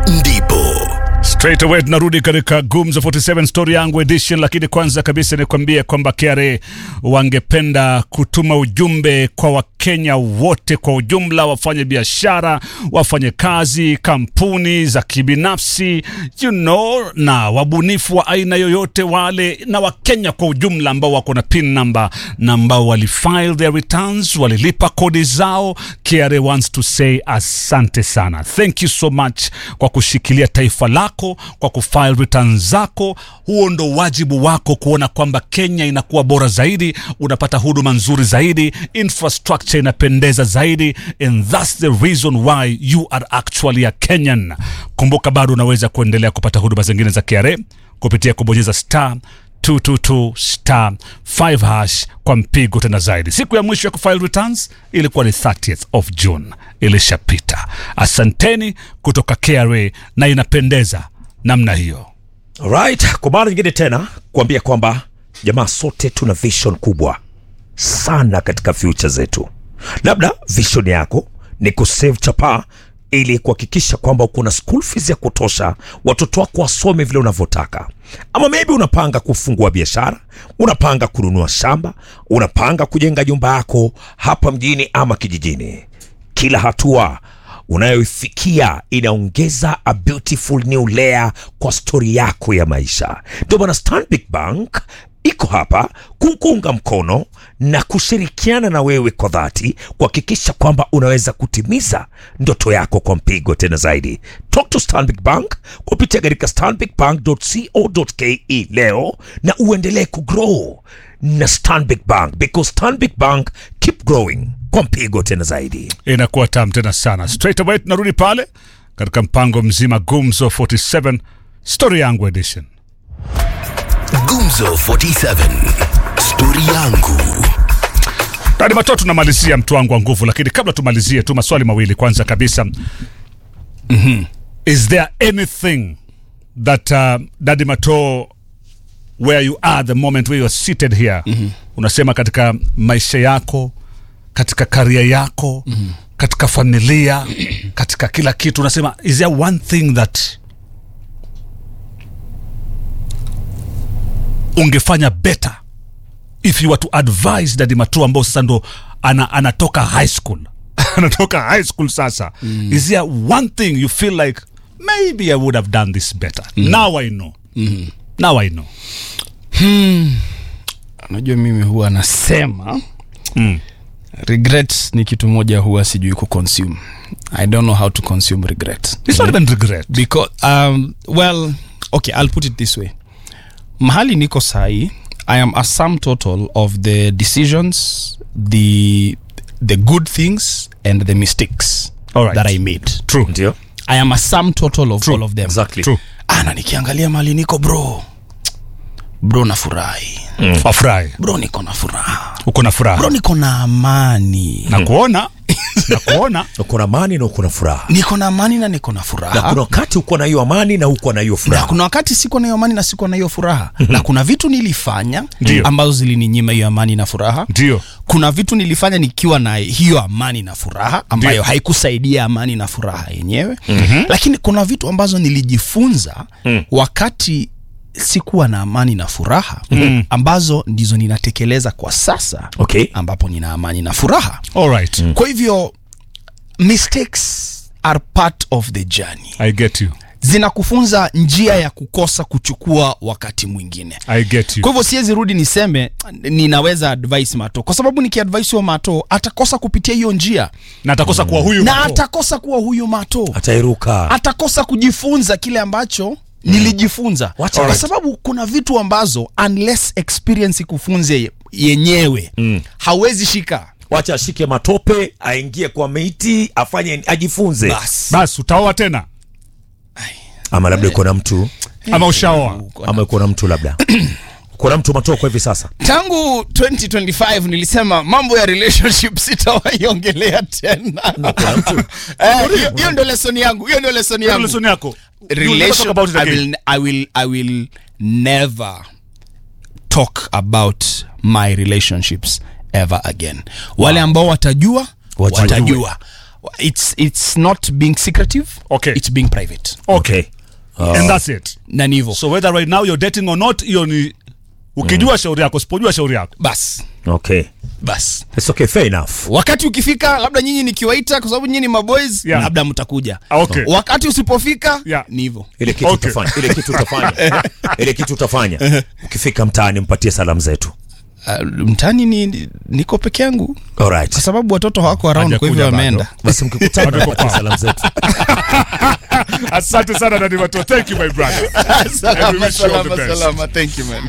ndipo Straight away tunarudi katika Gumzo 47 story yangu edition, lakini kwanza kabisa nikwambie kwamba KRA wangependa kutuma ujumbe kwa Wakenya wote kwa ujumla, wafanye biashara, wafanye kazi, kampuni za kibinafsi, you know, na wabunifu wa aina yoyote wale, na Wakenya kwa ujumla ambao wako na pin number na ambao walifile their returns, walilipa kodi zao. KRA wants to say asante sana, thank you so much kwa kushikilia taifa lako kwa kufile returns zako. Huo ndo wajibu wako, kuona kwamba Kenya inakuwa bora zaidi, unapata huduma nzuri zaidi, infrastructure inapendeza zaidi, and that's the reason why you are actually a Kenyan. Kumbuka bado unaweza kuendelea kupata huduma zingine za KRA kupitia kubonyeza star 222 star 5 hash kwa mpigo tena zaidi. Siku ya mwisho ya kufile returns ilikuwa ni 30th of June, ilishapita. Asanteni kutoka KRA na inapendeza namna hiyo. Alright, kwa mara nyingine tena kuambia kwamba jamaa, sote tuna vision kubwa sana katika future zetu. Labda vision yako ni kusave chapa ili kuhakikisha kwamba uko na school fees ya kutosha, watoto wako wasome vile unavyotaka, ama maybe unapanga kufungua biashara, unapanga kununua shamba, unapanga kujenga nyumba yako hapa mjini ama kijijini. Kila hatua unayoifikia inaongeza a beautiful new layer kwa stori yako ya maisha. Ndio maana Stanbic Bank iko hapa kukuunga mkono na kushirikiana na wewe kwa dhati kuhakikisha kwamba unaweza kutimiza ndoto yako kwa mpigo tena zaidi. Talk to Stanbic Bank kupitia katika stanbicbank.co.ke leo na uendelee kugrow na Stanbic Bank because Stanbic Bank keep growing kwa mpigo tena zaidi. Inakuwa tam tena sana. Straight away tunarudi pale katika mpango mzima Gumzo 47 story yangu edition. Gumzo 47 stori yangu Dadi Mato, tunamalizia mtu wangu wa nguvu, lakini kabla tumalizie tu maswali mawili. Kwanza kabisa, mm-hmm. is there anything that uh, Dadi Mato where you are the moment where you are seated here mm-hmm. unasema katika maisha yako, katika karia yako mm-hmm. katika familia, katika kila kitu, unasema is there one thing that ungefanya better if you were to advise Daddy Matua ambao sasa ndo ana, anatoka high school anatoka high school sasa mm. is there one thing you feel like maybe I would have done this better mm. now I know mm. now I know unajua mimi huwa nasema mm. regret ni kitu moja huwa sijui kuconsume i don't know how to consume regret it's not even regret because um, well okay i'll put it this way mahali niko sahi i am a sum total of the decisions the the good things and the mistakes Alright. that i made true Ndio, i am a sum total of all of them exactly. true ana nikiangalia mahali niko bro bro nafurahi wafurahi bro niko na furaha uko na bro furaha niko na amani na kuona na kuona uko na amani na uko na furaha, niko na amani na niko na na furaha kuna wakati uko na hiyo amani na uko na hiyo na furaha. kuna wakati siko na hiyo amani na siko na hiyo furaha na kuna vitu nilifanya Ndio. ambazo zilininyima hiyo amani na furaha ndio kuna vitu nilifanya nikiwa na hiyo amani na furaha ambayo Ndio. haikusaidia amani na furaha yenyewe mm-hmm. lakini kuna vitu ambazo nilijifunza mm. wakati sikuwa na amani na furaha mm. ambazo ndizo ninatekeleza kwa sasa Okay. ambapo nina amani na furaha all right kwa hivyo mistakes are part of the journey I get you zinakufunza njia ya kukosa kuchukua wakati mwingine I get you kwa hivyo siwezi rudi niseme ninaweza advice mato kwa sababu nikiadvise huyo mato atakosa kupitia hiyo njia na atakosa kuwa huyu na Mato. atakosa kuwa huyo mato Atairuka. atakosa kujifunza kile ambacho nilijifunza Wacha kwa right. sababu kuna vitu ambazo unless experience ikufunze ye- yenyewe mm. hauwezi shika Wacha ashike matope, aingie kwa miti, afanye ajifunze. bas basi utaoa tena Ama labda uko na mtu, ama ushaoa ama uko na mtu labda uko na mtu matoko hivi sasa. tangu 2025 nilisema mambo ya relationship sitawaiongelea tena Eh, hiyo- hiyo ndio lesson yangu hiyo ndio lesson Hiyo yangu lesson yako You will never relation talk about it I again. will, I will I will never talk about my relationships ever again wale ambao watajua Wajue. watajua it's it's not being secretive Okay. it's being private okay Okay. and that's it na ni hivyo so whether right now you're dating or not hiyo ni ukijua shauri yako usipojua shauri yako bas Okay. bas It's okay, fair enough. wakati ukifika labda nyinyi nikiwaita kwa sababu nyinyi ni maboys Yeah. labda mtakuja Ah, okay. wakati usipofika Yeah. ni hivyo Ile kitu Okay. utafanya, ile kitu utafanya. ile kitu utafanya. Ukifika mtaani mpatie salamu zetu. uh, mtani ni, niko peke yangu All right. kwa sababu watoto hawako around kwa hivyo Hajakuja wameenda bado. Basi mkikutana mpatie salamu zetu. asante sana danimato thank you my brother And we wish you all the best. thank you man